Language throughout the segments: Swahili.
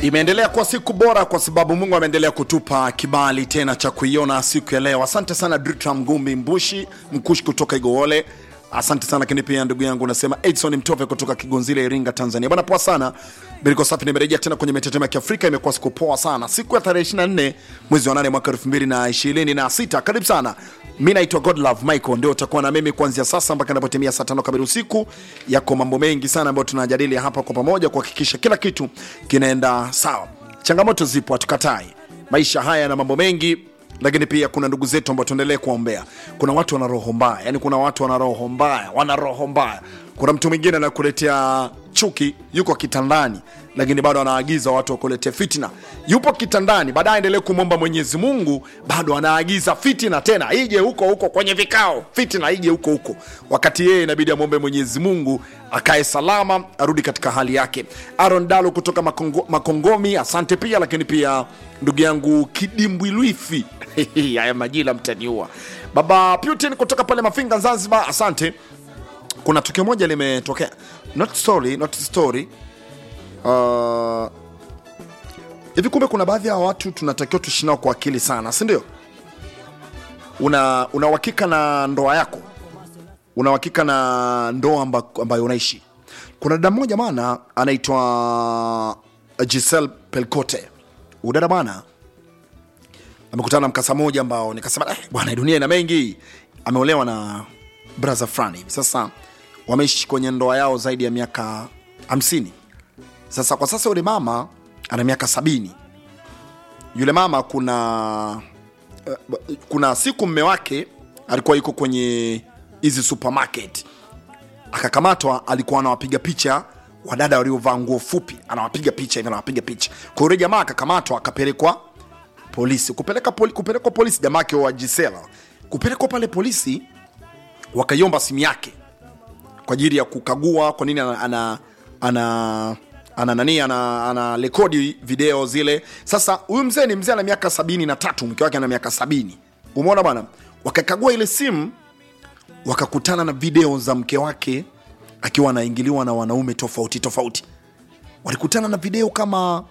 Imeendelea kuwa siku bora kwa sababu Mungu ameendelea kutupa kibali tena cha kuiona siku ya leo. Asante sana Dritra Mgumbi Mbushi Mkushi kutoka Igowole. Asante sana lakini pia ndugu yangu unasema Edson Mtove kutoka Kigonzile, Iringa, Tanzania. Bwana poa sana. Biliko safi nimerejea tena kwenye mitetemo ya Kiafrika. Imekuwa siku poa sana, siku ya tarehe 24 mwezi wa 8 mwaka 2026. Karibu sana. Mi naitwa Godlove Michael, ndio utakuwa na mimi kuanzia sasa mpaka inapotimia saa tano kamili usiku. Yako mambo mengi sana ambayo tunajadili hapa kwa pamoja kuhakikisha kila kitu kinaenda sawa. Changamoto zipo, hatukatai. Maisha haya na mambo mengi lakini pia kuna ndugu zetu ambao tuendelee kuwaombea. Kuna watu wana roho mbaya, yani kuna watu wana roho mbaya, wana roho mbaya. Kuna mtu mwingine anakuletea chuki, yuko kitandani, lakini bado anaagiza watu wakuletea fitina. Yupo kitandani, baadaye aendelee kumwomba Mwenyezi Mungu, bado anaagiza fitina tena ije huko huko kwenye vikao, fitina ije huko huko, wakati yeye inabidi amwombe Mwenyezi Mungu akae salama, arudi katika hali yake. Aaron Dalo kutoka Makongo, Makongomi, asante pia, lakini pia ndugu yangu Kidimbwilwifi haya majina mtaniua. Baba Putin kutoka pale Mafinga, Zanzibar, asante. Kuna tukio moja limetokea, not story, not story. Uh, hivi kumbe kuna baadhi ya watu tunatakiwa tuishi nao kwa akili sana, si ndio? Una una uhakika na ndoa yako, una uhakika na ndoa amba, ambayo unaishi. Kuna dada mmoja bana anaitwa Giselle Pelcote. Udada bana amekutana na mkasa moja ambao nikasema eh, bwana dunia ina mengi. Ameolewa na brother fulani hivi, sasa wameishi kwenye ndoa yao zaidi ya miaka hamsini. Sasa kwa sasa yule mama ana miaka sabini. Yule mama kuna uh, kuna siku mme wake alikuwa yuko kwenye hizi supermarket akakamatwa, alikuwa anawapiga picha wadada waliovaa nguo fupi, anawapiga picha hivi, anawapiga picha. Kwa hiyo yule jamaa akakamatwa, akapelekwa polisi. Kupeleka poli, kupelekwa polisi, jamaa yake wa Gisela kupelekwa pale polisi, wakaiomba simu yake kwa ajili ya kukagua kwa nini ana ana ana ana nani ana, ana rekodi video zile. Sasa huyu mzee ni mzee ana miaka sabini na tatu, mke wake ana miaka sabini. Umeona bwana, wakakagua ile simu wakakutana na video za mke wake akiwa anaingiliwa na wanaume tofauti tofauti. Walikutana na video kama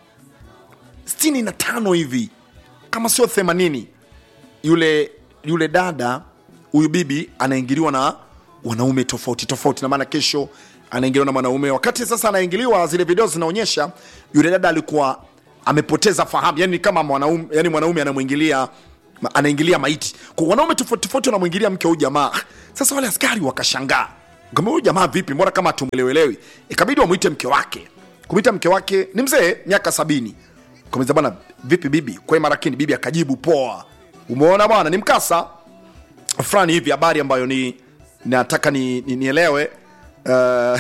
sitini na tano hivi kama sio 80 yule yule dada huyu bibi anaingiliwa na wanaume tofauti tofauti, na maana kesho anaingiliwa na mwanaume. Wakati sasa anaingiliwa, zile video zinaonyesha yule dada alikuwa amepoteza fahamu, yani kama mwanaume, yani mwanaume anamwingilia anaingilia maiti kwa wanaume tofauti tofauti, wanamwingilia mke huyu jamaa. Sasa wale askari wakashangaa, kama huyu jamaa vipi, mbona kama tumwelewelewi? Ikabidi wamwite mke wake. Kumwita mke wake ni mzee miaka sabini Kamwambia bwana, vipi bibi, kwa marakini. Bibi akajibu poa. Umeona bwana, ni mkasa fulani hivi, habari ambayo ni nataka ni, ni, nielewe uh,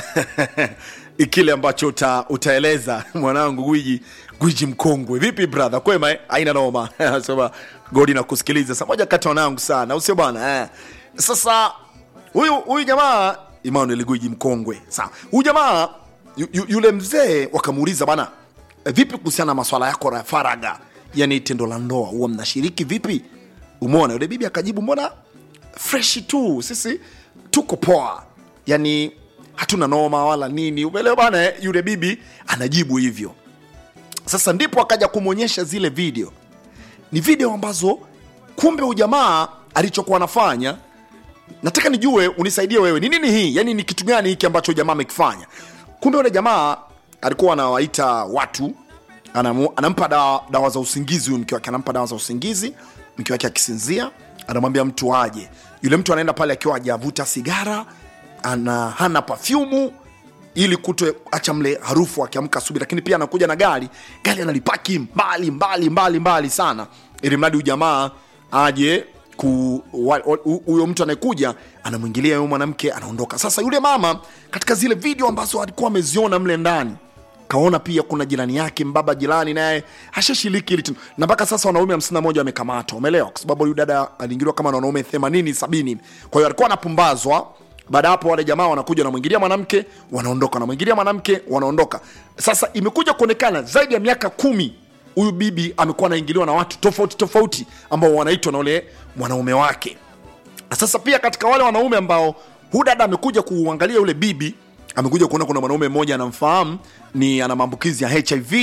kile ambacho uta, utaeleza mwanangu gwiji gwiji mkongwe. Vipi brother, kwema eh? Aina noma sema godi na kusikiliza sa moja kati wanangu sana, usio bwana eh. Sasa huyu huyu jamaa Emmanuel gwiji mkongwe, sawa. Huyu jamaa yu, yu, yule mzee wakamuuliza bwana vipi kuhusiana na maswala yako ya faraga, yani tendo la ndoa huwa mnashiriki vipi? Umeona, yule bibi akajibu, mbona freshi tu, sisi tuko poa, yani hatuna noma wala nini, umeelewa bana. eh? Yule bibi anajibu hivyo. Sasa ndipo akaja kumwonyesha zile video, ni video ambazo kumbe ujamaa alichokuwa anafanya. Nataka nijue, unisaidie wewe, ni nini hii, yani ni kitu gani hiki ambacho jamaa amekifanya? Kumbe yule jamaa alikuwa anawaita watu anamu, anampa dawa, dawa za usingizi huyu mke wake anampa dawa za usingizi mke wake akisinzia anamwambia mtu aje yule mtu anaenda pale akiwa hajavuta sigara ana hana pafyumu ili kuto acha mle harufu akiamka asubuhi lakini pia anakuja na gari gari analipaki mbali mbali mbali mbali sana ili mradi huyu jamaa aje ku wa- wa- huyo mtu anayekuja anamwingilia huyo mwanamke anaondoka sasa yule mama katika zile video ambazo alikuwa ameziona mle ndani kaona pia kuna jirani yake mbaba jirani naye ashashiriki hili tendo. na mpaka sasa wanaume 51 wamekamatwa umeelewa kwa sababu huyu dada aliingiliwa kama na wanaume 80 70 kwa hiyo alikuwa anapumbazwa baada ya hapo wale jamaa wanakuja wanamwingilia mwanamke wanaondoka wanamwingilia mwanamke wanaondoka sasa imekuja kuonekana zaidi ya miaka kumi huyu bibi amekuwa anaingiliwa na watu tofauti tofauti ambao wanaitwa na ule mwanaume wake sasa pia katika wale wanaume ambao huyu dada amekuja kuangalia yule bibi amekuja kuona kuna mwanaume mmoja anamfahamu ni ana maambukizi ya hiv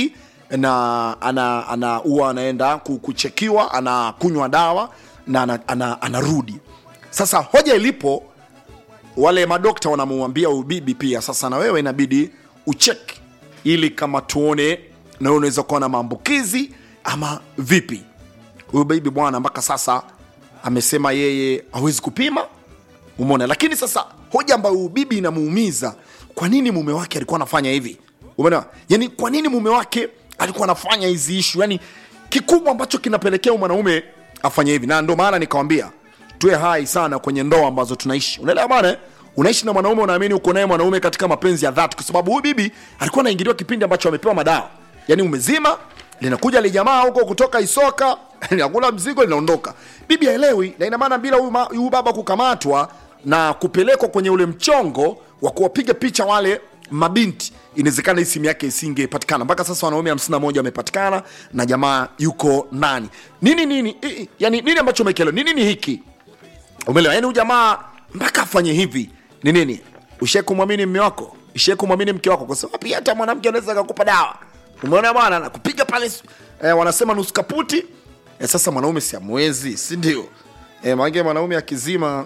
na ana ana huwa anaenda ku- kuchekiwa anakunywa dawa na ana, ana, anarudi sasa hoja ilipo wale madokta wanamwambia huyu bibi pia sasa na wewe inabidi ucheki ili kama tuone na wewe unaweza kuwa na maambukizi ama vipi huyu bibi bwana mpaka sasa amesema yeye hawezi kupima umeona lakini sasa hoja ambayo huyu bibi inamuumiza kwa nini mume wake alikuwa anafanya hivi umeona yani kwa nini mume wake alikuwa anafanya hizi ishu yani kikubwa ambacho kinapelekea huyu mwanaume afanye hivi na ndo maana nikawambia tuwe hai sana kwenye ndoa ambazo tunaishi unaelewa bana eh? unaishi na mwanaume unaamini uko naye mwanaume katika mapenzi ya dhati kwa sababu huyu bibi alikuwa anaingiliwa kipindi ambacho amepewa madawa yani umezima linakuja lijamaa huko kutoka isoka linakula mzigo linaondoka bibi haelewi na ina maana bila huyu ma- huyu baba kukamatwa na kupelekwa kwenye ule mchongo wa kuwapiga picha wale mabinti inawezekana hii simu yake isingepatikana mpaka sasa wanaume 51 wamepatikana na jamaa yuko nani nini nini i- i- yani nini ambacho umekielewa ni nini hiki umeelewa yani huyu jamaa mpaka afanye hivi ni nini ushie kumwamini mme wako ushie kumwamini mke wako kwa sababu pia hata mwanamke anaweza akakupa dawa umeona bwana nakupiga pale eh, wanasema nusu kaputi eh, sasa mwanaume si amwezi si ndio eh, maanake mwanaume akizima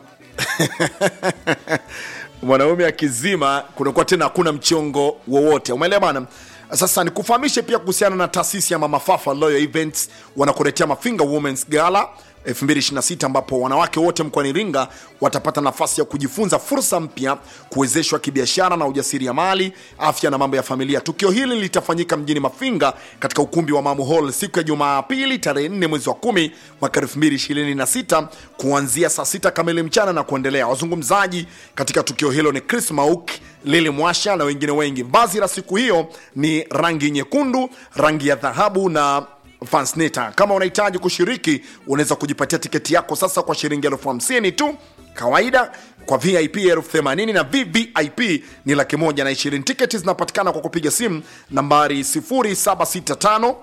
mwanaume akizima kunakuwa tena hakuna mchongo wowote umeelewa bana sasa nikufahamishe pia kuhusiana na taasisi ya mama fafa loyal events wanakuletea mafinga womens gala 2026 ambapo wanawake wote mkoani Iringa watapata nafasi ya kujifunza fursa mpya, kuwezeshwa kibiashara na ujasiriamali, afya na mambo ya familia. Tukio hili litafanyika mjini Mafinga katika ukumbi wa Mamu Hall siku ya Jumapili tarehe 4 mwezi wa 10 mwaka 2026 kuanzia saa sita kamili mchana na kuendelea. Wazungumzaji katika tukio hilo ni Chris Mauk, Lili Mwasha na wengine wengi. Vazi la siku hiyo ni rangi nyekundu, rangi ya dhahabu na Fansneta. Kama unahitaji kushiriki, unaweza kujipatia tiketi yako sasa kwa shilingi elfu hamsini tu kawaida kwa vip elfu themanini na vvip ni laki moja na ishirini tiketi zinapatikana kwa kupiga simu nambari 0765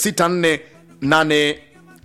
64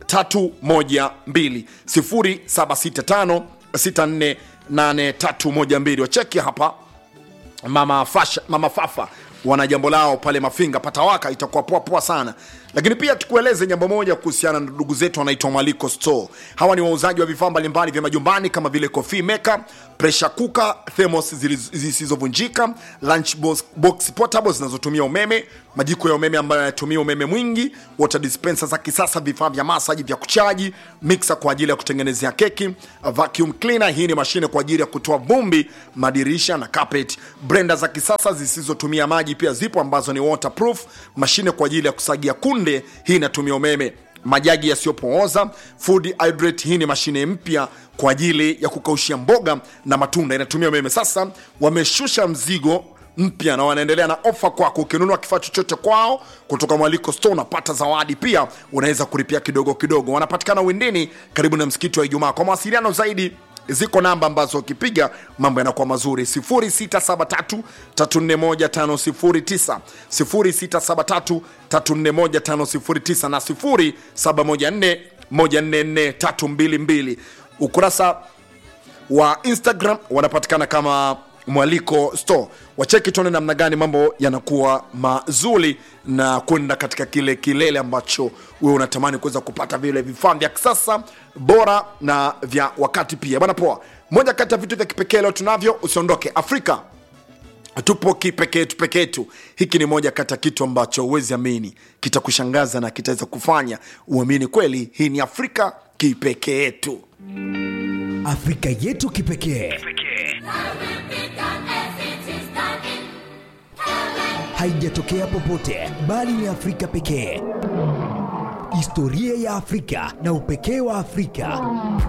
8312 0765 64 8312 wacheki hapa mama, fasha, mama fafa wana jambo lao pale mafinga patawaka itakuwa poa poa sana lakini pia tukueleze jambo moja kuhusiana na ndugu zetu wanaitwa mwaliko store hawa ni wauzaji wa vifaa mbalimbali vya majumbani kama vile coffee maker pressure cooker thermos ziliz- zisizovunjika lunch box, box portable zinazotumia umeme majiko ya umeme ambayo yanatumia umeme mwingi water dispenser za kisasa vifaa vya masaji vya kuchaji mixer kwa ajili ya kutengenezea keki vacuum cleaner hii ni mashine kwa ajili ya kutoa vumbi madirisha na carpet blender za kisasa zisizotumia maji pia zipo ambazo ni waterproof mashine kwa ajili ya kusagia kunde hii inatumia umeme majagi yasiyopooza food hydrate hii ni mashine mpya kwa ajili ya kukaushia mboga na matunda inatumia umeme sasa wameshusha mzigo mpya na wanaendelea na ofa kwako ukinunua kifaa chochote kwao kutoka mwaliko store unapata zawadi pia unaweza kulipia kidogo kidogo wanapatikana windini karibu na msikiti wa ijumaa kwa mawasiliano zaidi ziko namba ambazo ukipiga mambo yanakuwa mazuri 0673341509 0673341509 na 0714144322 ukurasa wa instagram wanapatikana kama mwaliko store wacheki tuone namna gani mambo yanakuwa mazuri na kwenda katika kile kilele ambacho wewe unatamani kuweza kupata vile vifaa vya kisasa bora na vya wakati pia bwana poa moja kati ya vitu vya kipekee leo tunavyo usiondoke afrika tupo kipekee tu pekee tu hiki ni moja kati ya kitu ambacho huwezi amini kitakushangaza na kitaweza kufanya uamini kweli hii ni afrika kipekee yetu Afrika yetu kipekee haijatokea popote bali ni Afrika pekee. Historia ya Afrika na upekee wa Afrika.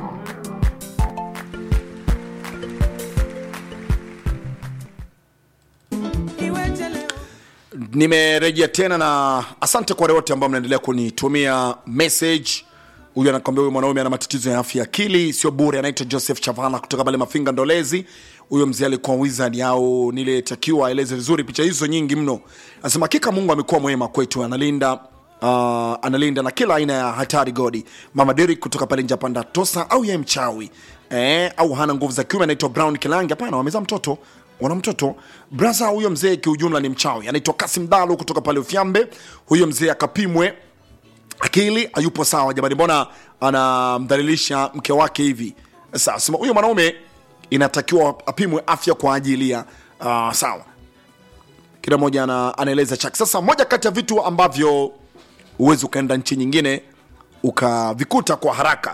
nimerejea tena na asante kwa wale wote ambao mnaendelea kunitumia message huyu anakwambia huyu mwanaume ana matatizo ya afya ya akili sio bure anaitwa joseph chavala kutoka pale mafinga ndolezi huyo mzee alikuwa wizard au nilitakiwa aeleze vizuri picha hizo nyingi mno anasema hakika mungu amekuwa mwema kwetu analinda uh, analinda na kila aina ya hatari godi mama Derek kutoka pale njapanda tosa au ye mchawi eh, au hana nguvu za kiume anaitwa brown kilangi hapana wameza mtoto wana mtoto brasa huyo mzee kiujumla ni mchawi anaitwa kasim dalu kutoka pale ufyambe huyo mzee akapimwe akili hayupo sawa jamani mbona anamdhalilisha mke wake hivi sasa huyo mwanaume inatakiwa apimwe afya kwa ajili ya uh, sawa kila mmoja ana, anaeleza chake sasa moja kati ya vitu ambavyo huwezi ukaenda nchi nyingine ukavikuta kwa haraka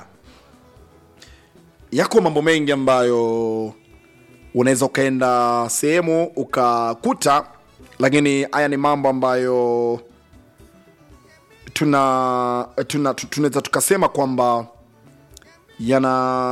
yako mambo mengi ambayo unaweza ukaenda sehemu ukakuta lakini haya ni mambo ambayo tuna tuna tu- tunaweza tukasema kwamba yana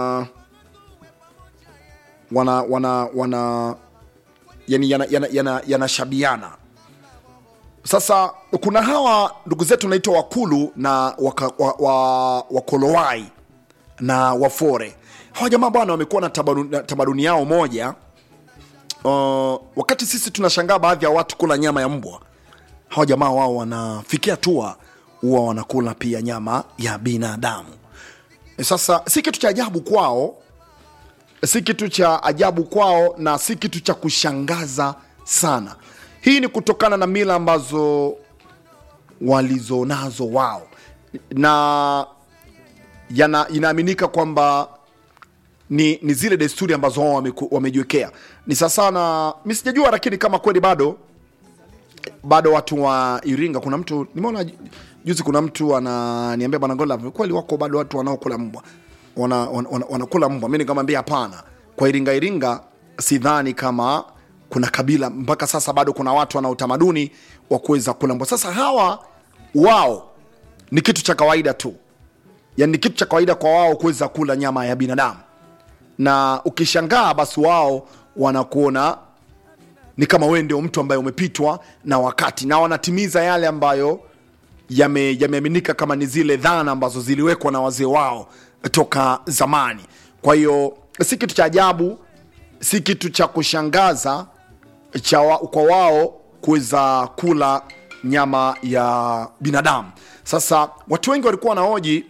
wana wana wana yani yanashabiana yana, yana, yanashabiana. sasa kuna hawa ndugu zetu naitwa wakulu na waka, wa, wa, wakolowai na wafore hawa jamaa bwana wamekuwa na tamaduni na tamaduni yao moja uh, wakati sisi tunashangaa baadhi ya watu kula nyama ya mbwa hawa jamaa wao wanafikia hatua huwa wanakula pia nyama ya binadamu sasa si kitu cha ajabu kwao si kitu cha ajabu kwao na si kitu cha kushangaza sana hii ni kutokana na mila ambazo walizonazo wao na yana, inaaminika kwamba ni, ni zile desturi ambazo wao wameku- wamejiwekea ni sasa na mi sijajua lakini kama kweli bado bado watu wa iringa kuna mtu nimeona ju- juzi kuna mtu ananiambia bwana gola kweli wako bado watu wanaokula mbwa wanakula wana, wana, wanakula mbwa mi nikamwambia hapana kwa iringa iringa sidhani kama kuna kabila mpaka sasa bado kuna watu wana utamaduni wa kuweza kula mbwa sasa hawa wao ni kitu cha kawaida tu yani ni kitu cha kawaida kwa wao kuweza kula nyama ya binadamu na ukishangaa basi wao wanakuona ni kama wewe ndio mtu ambaye umepitwa na wakati na wanatimiza yale ambayo yame- yameaminika kama ni zile dhana ambazo ziliwekwa na wazee wao toka zamani kwa hiyo si kitu cha ajabu si kitu cha kushangaza cha wa, kwa wao kuweza kula nyama ya binadamu sasa watu wengi walikuwa wanahoji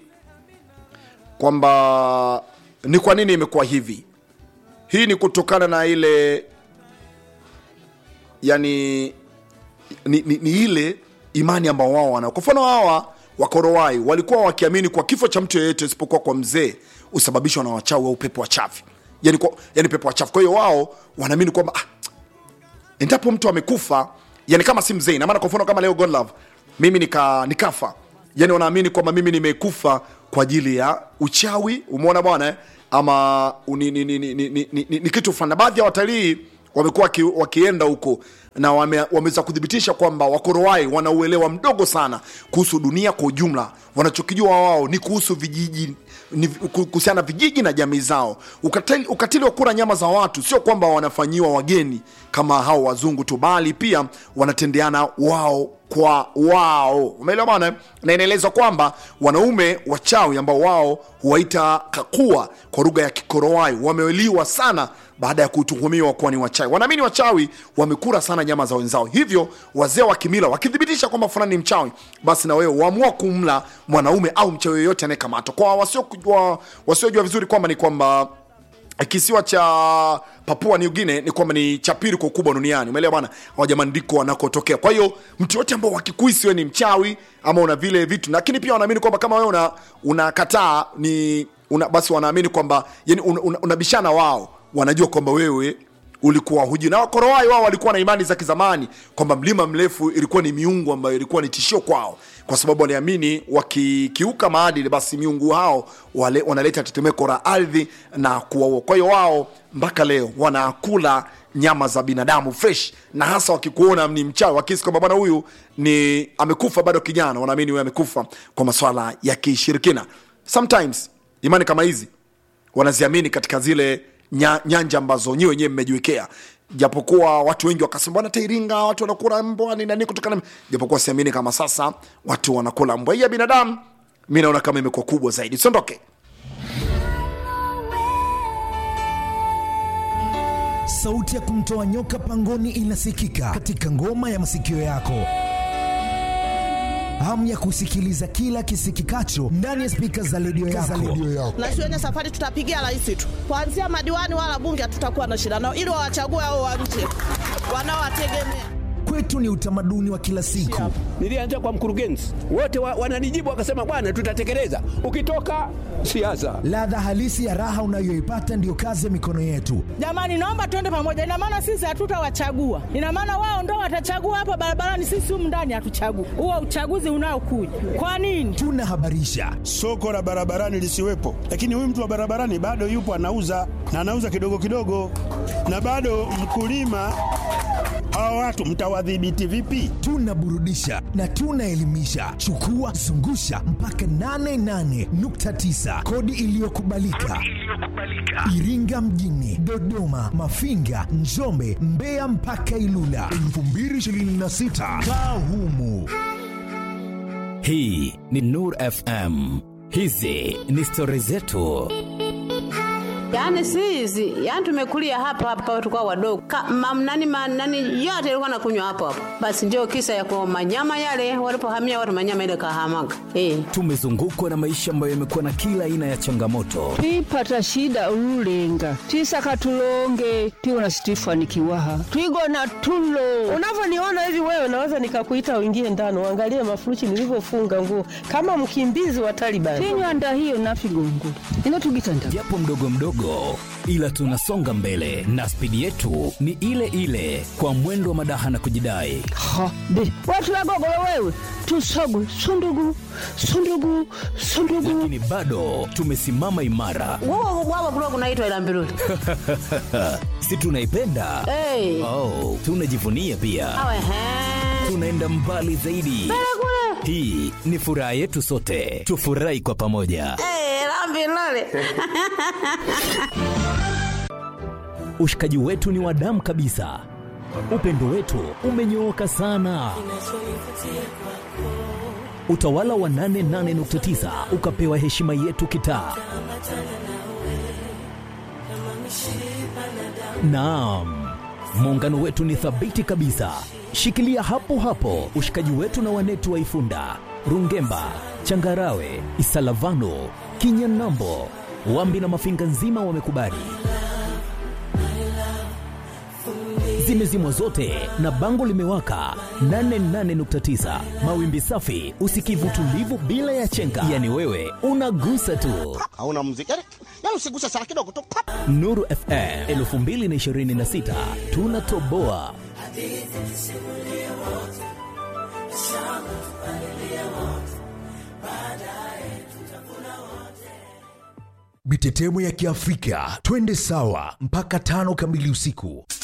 kwamba ni kwa nini imekuwa hivi hii ni kutokana na ile yani ni, ni, ni ile imani ambao wao wana kwa mfano hawa wakorowai walikuwa wakiamini kwa kifo cha mtu yeyote isipokuwa kwa mzee husababishwa na wachawi au pepo wachafu yani, kwa, yani pepo wachafu kwa hiyo wao wanaamini kwamba ah, endapo mtu amekufa yani kama si mzee inamaana kwa mfano kama leo godlove mimi nika, nikafa yani wanaamini kwamba mimi nimekufa kwa ajili ya uchawi umeona bwana eh? ama ni, ni, ni, ni, ni, ni, ni, ni kitu fulani na baadhi ya watalii wamekuwa waki, wakienda huko na wame, wameweza kuthibitisha kwamba wakorowai wana uelewa mdogo sana kuhusu dunia kwa ujumla wanachokijua wao ni kuhusu vijiji ni kuhusiana na vijiji na jamii zao ukatili, ukatili wa kula nyama za watu sio kwamba wanafanyiwa wageni kama hao wazungu tu bali pia wanatendeana wao kwa wao umeelewa bana na inaelezwa kwamba wanaume wachawi ambao wao huwaita kakua kwa lugha ya kikorowai wameliwa sana baada ya kutuhumiwa kuwa ni wachawi wanaamini wachawi wamekula sana nyama za wenzao hivyo wazee wa kimila wakithibitisha kwamba fulani ni mchawi basi na wewe waamua kumla mwanaume au mchawi yoyote anayekamatwa kwa wasiojua wasio vizuri kwamba ni kwamba kisiwa cha papua new guinea ni kwamba ni cha pili kwa ukubwa duniani umeelewa bwana hawa jamani ndiko wanakotokea kwa hiyo mtu yote ambao wakikuisi we ni mchawi ama una vile vitu lakini pia wanaamini kwamba kama wewe una unakataa ni una, basi wanaamini kwamba yani unabishana una, una wao wanajua kwamba wewe ulikuwa hujui na wakorowai wao walikuwa na imani za kizamani kwamba mlima mrefu ilikuwa ni miungu ambayo ilikuwa ni tishio kwao kwa sababu waliamini wakikiuka maadili basi miungu hao wale, wanaleta tetemeko la ardhi na kuwaua kwa hiyo wao mpaka leo wanakula nyama za binadamu fresh na hasa wakikuona ni mchawi wakisi kwamba bwana huyu ni amekufa bado kijana wanaamini huyu amekufa kwa maswala ya kishirikina sometimes imani kama hizi wanaziamini katika zile nya, nyanja ambazo nyi wenyewe mmejiwekea japokuwa watu wengi wakasema bwana tairinga watu wanakula mbwa ni nani kutokana japokuwa siamini kama sasa watu wanakula mbwa hii ya binadamu mi naona kama imekuwa kubwa zaidi siondoke sauti ya kumtoa nyoka pangoni inasikika katika ngoma ya masikio yako hamu ya kusikiliza kila kisikikacho ndani ya spika za redio yako. na shuleni safari tutapigia rais tu, kuanzia madiwani wala bunge hatutakuwa na shida nao, ili wawachague hao wa nje wanaowategemea. Kwetu ni utamaduni wa kila siku. Nilianza kwa mkurugenzi, wote wa, wananijibu wakasema, bwana, tutatekeleza. Ukitoka siasa, Ladha halisi ya raha unayoipata ndiyo kazi ya mikono yetu. Jamani, naomba tuende pamoja. Ina maana sisi hatutawachagua, ina maana wao ndo watachagua hapa barabarani, sisi humu ndani hatuchagui. Huo uchaguzi unaokuja kwa nini? Tunahabarisha, soko la barabarani lisiwepo, lakini huyu mtu wa barabarani bado yupo anauza na anauza kidogo kidogo, na bado mkulima. Hawa watu mtawadhibiti vipi? tunaburudisha na tunaelimisha. Chukua zungusha mpaka 88.9 kodi iliyokubalika Iringa mjini, Dodoma, Mafinga, Njombe, Mbeya mpaka Ilula 2026 kaa humu. Hii ni Nur FM. Hizi ni stori zetu. Yaani si hizi, yaani tumekulia hapa hapa tulikuwa wadogo. Ka, mam, nani, ma, nani yote ilikuwa nakunywa hapo hapo. Basi ndio kisa ya kwa manyama yale walipohamia watu manyama ile kahamaga. Eh. Tumezungukwa na maisha ambayo yamekuwa na kila aina ya changamoto, twipata shida ululenga twisaka tulonge tiwona situifanikiwaha twigona tulo Unavyoniona hivi wewe, naweza nikakuita uingie ndani uangalie mafuruchi nilivyofunga nguo kama mkimbizi wa Taliban. tinywanda hiyo nafigongo ino tugitanda japo mdogo mdogo, ila tunasonga mbele na spidi yetu ni ile ile, kwa mwendo wa madaha na kujidai. ha be watulagogolo wewe tusogwe sundugu sundugu sundugu Lakini bado tumesimama imara, Wao wao kulikuwa kunaitwa ila mbiruli. si tunaipenda? Eh. Oh, tunajivunia pia, Awe he. tunaenda mbali zaidi. Hii ni furaha yetu sote, tufurahi kwa pamoja. Eh, la mbiruli. Ushikaji wetu ni wa damu kabisa, upendo wetu umenyooka sana. Utawala wa 88.9 ukapewa heshima yetu kitaa. Naam, muungano wetu ni thabiti kabisa. Shikilia hapo hapo ushikaji wetu na wanetu wa Ifunda, Rungemba, Changarawe, Isalavano, Kinyanambo, Wambi na Mafinga nzima wamekubali. Zimezimwa zote na bango limewaka 88.9 mawimbi safi, usikivu tulivu bila ya chenga, yani wewe unagusa tu. hauna muziki yani, yani usiguse sana kidogo tu pap. Nuru FM 2026 tunatoboa. Mitetemo ya Kiafrika, twende sawa mpaka tano kamili usiku.